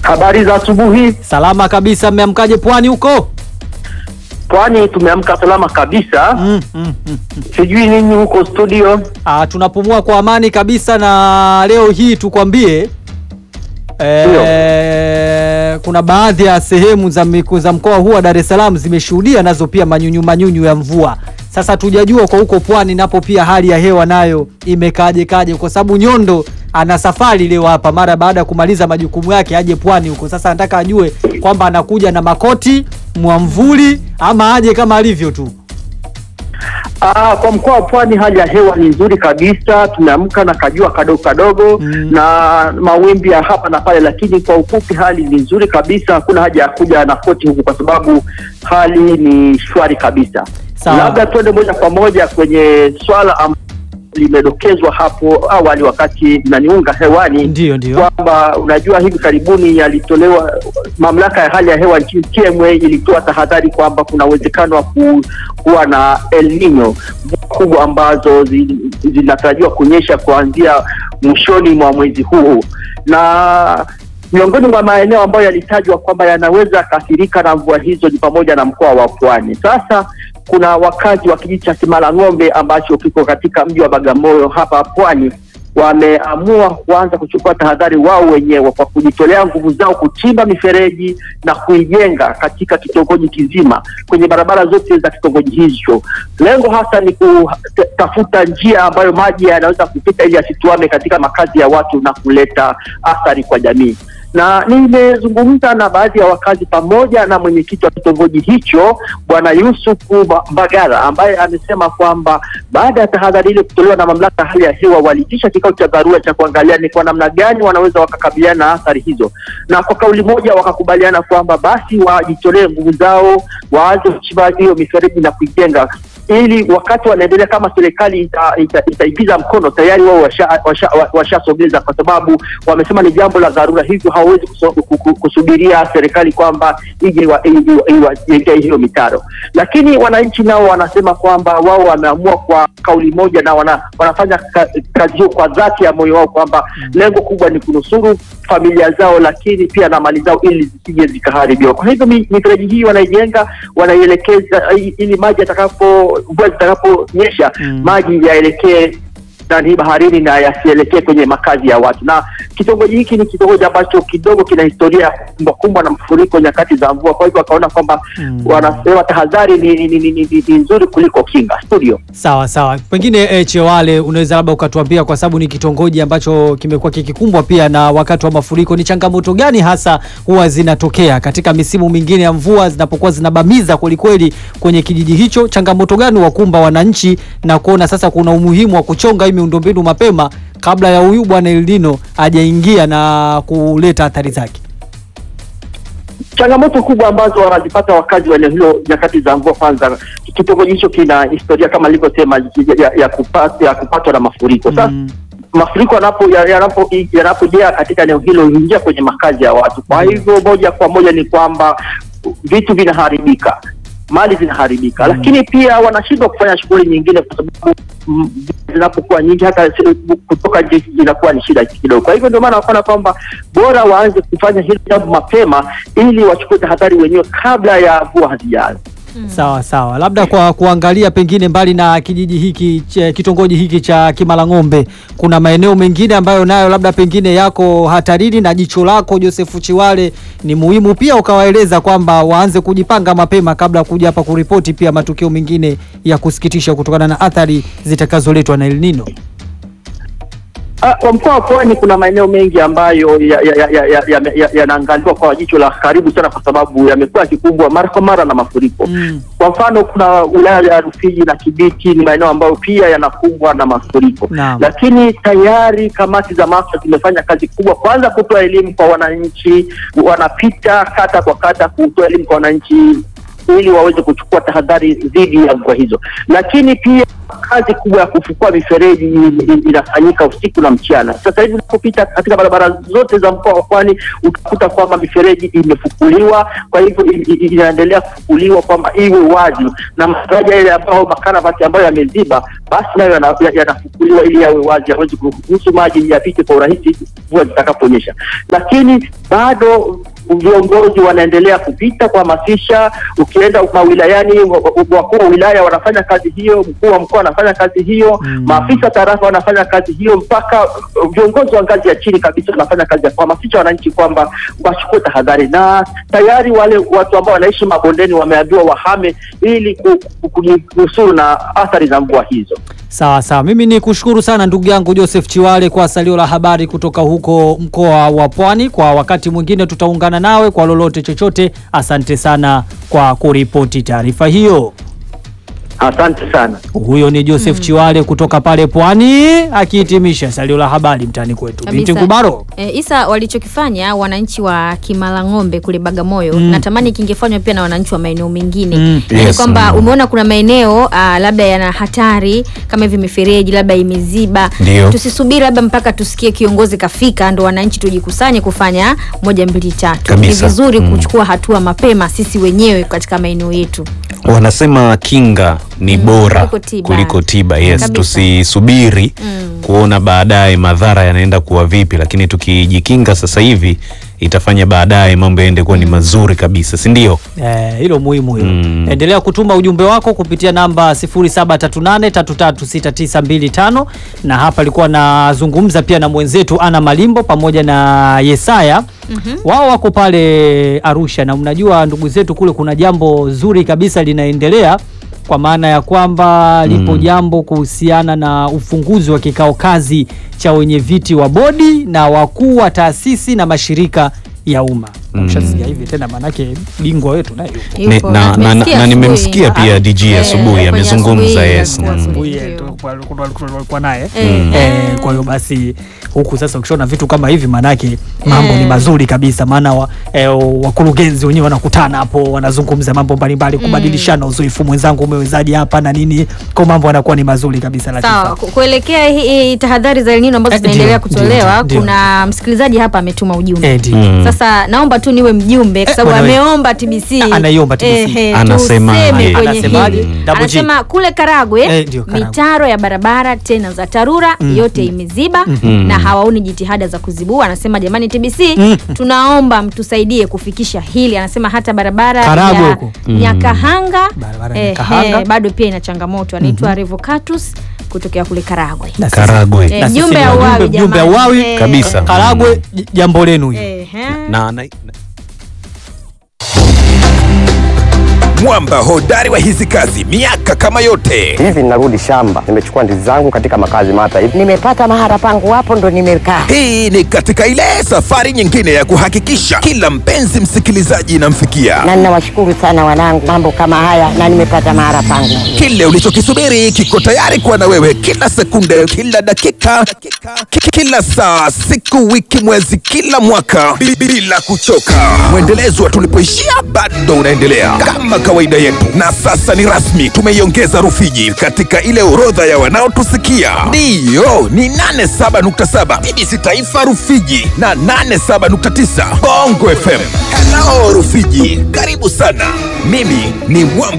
Habari za asubuhi. Salama kabisa. Mmeamkaje pwani huko? Pwani tumeamka salama kabisa. Mm, mm, mm. Sijui ninyi huko studio. Ah, tunapumua kwa amani kabisa, na leo hii tukwambie eh, kuna baadhi ya sehemu za, miku- za mkoa huu wa Dar es Salaam zimeshuhudia nazo pia manyunyu manyunyu ya mvua. Sasa tujajua kwa huko pwani napo pia hali ya hewa nayo imekaje kaje, kwa sababu Nyondo ana safari leo hapa mara baada ya kumaliza majukumu yake aje pwani huko. Sasa nataka ajue kwamba anakuja na makoti mwamvuli ama aje kama alivyo tu. Ah, kwa mkoa wa Pwani hali ya hewa ni nzuri kabisa. Tumeamka na kajua kadogo kadogo Mm. na mawimbi ya hapa na pale, lakini kwa ufupi hali ni nzuri kabisa. Hakuna haja ya kuja na koti huku kwa sababu hali ni shwari kabisa. Sawa. Labda tuende moja kwa moja kwenye swala ambalo limedokezwa hapo awali wakati naniunga hewani Ndio, ndio. kwamba unajua hivi karibuni yalitolewa mamlaka ya hali ya hewa nchini TMA ilitoa tahadhari kwamba kuna uwezekano wa ku, kuwa na El Nino mvua kubwa ambazo zi- zinatarajiwa kunyesha kuanzia mwishoni mwa mwezi huu na miongoni mwa maeneo ambayo yalitajwa kwamba yanaweza yakaathirika na mvua hizo ni pamoja na mkoa wa Pwani. Sasa kuna wakazi wa kijiji cha Simalang'ombe ambacho kiko katika mji wa Bagamoyo hapa Pwani wameamua kuanza kuchukua tahadhari wao wenyewe kwa kujitolea nguvu zao kuchimba mifereji na kuijenga katika kitongoji kizima kwenye barabara zote za kitongoji hicho. Lengo hasa ni kutafuta njia ambayo maji yanaweza kupita ili yasituame katika makazi ya watu na kuleta athari kwa jamii na nimezungumza na baadhi ya wakazi pamoja na mwenyekiti wa kitongoji hicho bwana Yusufu Ba- Mbagara ambaye amesema kwamba baada ya tahadhari ile kutolewa na mamlaka ya hali ya hewa waliitisha kikao cha dharura cha kuangalia ni kwa namna gani wanaweza wakakabiliana na athari hizo, na kwa kauli moja wakakubaliana kwamba basi wajitolee nguvu zao, waanze kuchimba hiyo mifereji na kuijenga ili wakati wanaendelea kama serikali ita- ita- itaipiza mkono tayari wao washasogeza washa, washa washasogeza kwa sababu wamesema ni jambo la dharura, hivyo hawawezi kuso- ku- ku- kusubiria serikali kwamba ije iwa- iwa- iwa- iwekee hiyo mitaro. Lakini wananchi nao wanasema kwamba wao wameamua kwa kauli moja na wana, wanafanya ka, kazi hiyo kwa dhati ya moyo wao kwamba lengo kubwa ni kunusuru familia zao, lakini pia na mali zao ili zisije zikaharibiwa. Kwa hivyo mi- mifereji hii wanaijenga, wanaielekeza i- ili maji yatakapo mvua zitakaponyesha Mm. maji yaelekee ndani baharini na yasielekee kwenye makazi ya watu. Na kitongoji hiki ni kitongoji ambacho kidogo kina historia ya kukumbwa kumbwa na mafuriko nyakati za mvua, kwa hivyo wakaona kwamba Mm. wanasema tahadhari ni, ni, ni, ni, ni, ni nzuri kuliko kinga. Studio. Sawa sawa, pengine eh, Chewale, unaweza labda ukatuambia, kwa sababu ni kitongoji ambacho kimekuwa kikikumbwa pia na wakati wa mafuriko, ni changamoto gani hasa huwa zinatokea katika misimu mingine ya mvua zinapokuwa zinabamiza kwelikweli kwenye kijiji hicho? Changamoto gani wakumba wananchi na kuona sasa kuna umuhimu wa kuchonga hii miundombinu mapema kabla ya huyu bwana El Nino hajaingia na kuleta athari zake? changamoto kubwa ambazo wanazipata wakazi wa eneo hilo nyakati za mvua. Kwanza, kitongoji hicho kina historia kama nilivyosema ya, ya, ya, kupata, ya kupatwa na mafuriko. Sasa Mm. mafuriko yanapo yanapo yanapojaa katika eneo hilo huingia kwenye makazi ya watu. Kwa hivyo moja kwa moja ni kwamba vitu vinaharibika, mali zinaharibika, lakini pia wanashindwa kufanya shughuli nyingine kwa sababu mm, zinapokuwa nyingi, hata si- kutoka nje inakuwa ni shida kidogo. Kwa hivyo ndio maana wakaona kwamba bora waanze kufanya hili jambo mapema, ili wachukue tahadhari wenyewe kabla ya mvua hazijaanza. Sawa sawa, labda kwa kuangalia pengine mbali na kijiji hiki ch- kitongoji hiki cha Kimalang'ombe, kuna maeneo mengine ambayo nayo labda pengine yako hatarini, na jicho lako Joseph Chiwale ni muhimu pia ukawaeleza kwamba waanze kujipanga mapema kabla ya kuja hapa kuripoti pia matukio mengine ya kusikitisha kutokana na athari zitakazoletwa na El Nino. Ah, Kwa mkoa wa Pwani kuna maeneo mengi ambayo yanaangaliwa ya, ya, ya, ya, ya, yanaangaliwa kwa jicho la karibu sana, kwa sababu yamekuwa yakikumbwa mara kwa mara na mafuriko. Mm. Kwa mfano kuna wilaya ya Rufiji na Kibiti ni maeneo ambayo pia yanakumbwa na mafuriko, Naam. lakini tayari kamati za maafa zimefanya kazi kubwa, kwanza kutoa elimu kwa wananchi, wanapita kata kwa kata kutoa elimu kwa wananchi ili waweze kuchukua tahadhari dhidi ya mvua hizo, lakini pia kazi kubwa ya kufukua mifereji inafanyika usiku na mchana. Sasa hivi unapopita katika barabara zote za mkoa wa Pwani utakuta kwamba mifereji imefukuliwa, kwa hivyo inaendelea kufukuliwa kwamba iwe wazi, na madaraja yale ambayo makaravati ambayo yameziba, basi nayo yanafukuliwa ili yawe wazi, yaweze kuruhusu maji yapite kwa urahisi mvua zitakaponyesha, lakini bado viongozi wanaendelea kupita kuhamasisha. Ukienda mawilayani, wakuu wa wilaya wanafanya kazi hiyo, mkuu wa mkoa anafanya kazi hiyo mm. maafisa tarafa wanafanya kazi hiyo, mpaka viongozi wa ngazi ya chini kabisa wanafanya kazi ya kuhamasisha wananchi kwamba wachukue tahadhari, na tayari wale watu ambao wanaishi mabondeni wameambiwa wahame ili kujinusuru na athari za mvua hizo. Sawa sawa, mimi ni kushukuru sana ndugu yangu Joseph Chiwale kwa salio la habari kutoka huko mkoa wa Pwani. Kwa wakati mwingine tutaungana nawe kwa lolote chochote. Asante sana kwa kuripoti taarifa hiyo. Asante sana. Huyo ni Joseph mm. Chiwale kutoka pale Pwani akihitimisha salio la habari mtaani kwetu. Binti Ngubaro. E, Isa, walichokifanya wananchi wa Kimalang'ombe kule Bagamoyo mm. natamani kingefanywa pia na wananchi wa maeneo mengine mm. yani Yes, kwamba mm. umeona kuna maeneo ah, labda yana hatari kama hivi mifereji labda imeziba, Ndio. tusisubiri labda mpaka tusikie kiongozi kafika ndo wananchi tujikusanye kufanya moja mbili tatu. Kabisa. Ni vizuri Mm. kuchukua hatua mapema sisi wenyewe katika maeneo yetu. wanasema kinga ni bora kuliko tiba. kuliko tiba. Yes, Kabisa. tusisubiri Mm. kuona baadaye madhara yanaenda kuwa vipi, lakini tukijikinga sasa hivi itafanya baadaye mambo yaende kuwa ni mazuri kabisa, si ndio? Eh, hilo muhimu hilo. Mm. Endelea kutuma ujumbe wako kupitia namba 0738336925 na hapa alikuwa nazungumza pia na mwenzetu Ana Malimbo pamoja na Yesaya. Wao wako pale Arusha na mnajua ndugu zetu kule kuna jambo zuri kabisa linaendelea kwa maana ya kwamba lipo jambo kuhusiana na ufunguzi wa kikao kazi cha wenye viti wa bodi na wakuu wa taasisi na mashirika ya umma. Mm. Ushasikia hivi tena, maanake bingwa wetu naye yupo. Ni- Yupo, na- na- nimesikia na nimemsikia asubuhi. pia DG Eh, asubuhi kwenye amezungumza, asubuhi, yes. alikuwa Mm. asubuhi, Asubuhi, ndio. eh, tulikuwa- tulikuwa- tulikuwa naye Eh, Eh, kwa hiyo basi huku sasa ukishaona vitu kama hivi maanake mambo ni Eh. mazuri kabisa, maana wa, eh, wakurugenzi wenyewe wanakutana hapo wanazungumza mambo mbalimbali, kubadilishana uzoefu, mwenzangu umewezaje hapa na nini, kwa mambo yanakuwa ni mazuri kabisa. Latifa. Sawa, ku- kuelekea hii- hii tahadhari za El Nino ambazo Eh, zinaendelea ndio, kutolewa, ndio, ndio. kuna msikilizaji hapa ametuma ujumbe Eh, ndio. Mm. Sasa naomba tu niwe mjumbe kwa Eh, sababu bwana we. ameomba TBC. Ah, anaiomba TBC. Eh, eh, Anasemaje? tuseme kwenye Anasemaje? hili. Double G. Anasema kule Karagwe Eh, ndio, Karagwe. mitaro ya barabara tena za TARURA yote imeziba na hawaoni jitihada za kuzibua. Anasema jamani TBC, tunaomba mtusaidie kufikisha hili. Anasema hata barabara Karagwe ya huko. Nyakahanga Barabara ya eh, Nyakahanga. eh, bado pia ina changamoto. Anaitwa Revocatus kutokea kule Karagwe. Na sisi- Karagwe. Eh, na sisi jumbe ni ya wajumbe, uwawi jumbe ya jamani. uwawi Eh, kabisa. Karagwe, j- jambo lenu hili. eh, eh. na, na, mwamba hodari wa hizi kazi miaka kama yote hivi ninarudi shamba nimechukua ndizi zangu katika makazi mata hivi nimepata mahara pangu hapo ndo nimekaa hii ni katika ile safari nyingine ya kuhakikisha kila mpenzi msikilizaji inamfikia na ninawashukuru sana wanangu mambo kama haya na nimepata mahara pangu kile ulichokisubiri kiko tayari kuwa na wewe kila sekunde kila dakika ki- kila saa siku wiki mwezi kila mwaka bi- bila kuchoka mwendelezo wa tulipoishia bado unaendelea kama kawaida yetu na sasa ni rasmi tumeiongeza rufiji katika ile orodha ya wanaotusikia ndiyo ni 87.7 bbc taifa rufiji na 87.9 bongo fm hello rufiji karibu sana mimi ni mwamba